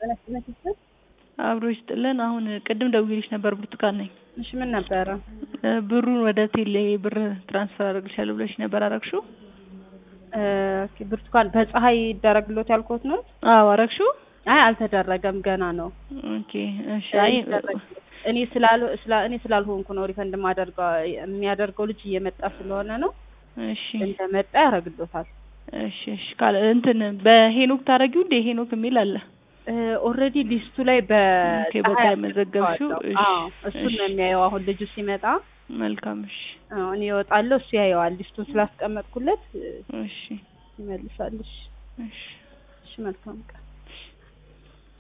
ጤና ይስጥልኝ ሲስተር። አብሮ ይስጥልን። አሁን ቅድም ደውዬልሽ ነበር ብርቱካን ነኝ። እሺ ምን ነበረ? እ ብሩን ወደ ቴሌ ብር ትራንስፈር አደርግልሻለሁ ብለሽ ነበር አረግሽው? እ ኦኬ ብርቱካን በፀሐይ ይደረግሎት ያልኩት ነው? አዎ አረግሽው? አይ አልተደረገም ገና ነው። ኦኬ እሺ። አይ እኔ ስላል ስላ እኔ ስላልሆንኩ ነው ሪፈንድ ማደርገው የሚያደርገው ልጅ እየመጣ ስለሆነ ነው። እሺ እንደመጣ ያደርግሎታል። እሺ እሺ። ካለ እንትን በሄኖክ ታረጊው እንደ ሄኖክ የሚል አለ። ኦልሬዲ ሊስቱ ላይ ኦኬ፣ በቃ በፀሐይ መዘገብሽው። እሺ፣ አዎ እሱን ነው እሺ። የሚያየው አሁን ልጁ ሲመጣ መልካም እሺ፣ አዎ እኔ እወጣለሁ እሱ ያየዋል ሊስቱን ስላስቀመጥኩለት እሺ፣ ይመልሳል። እሺ እሺ። እሺ መልካም ቀን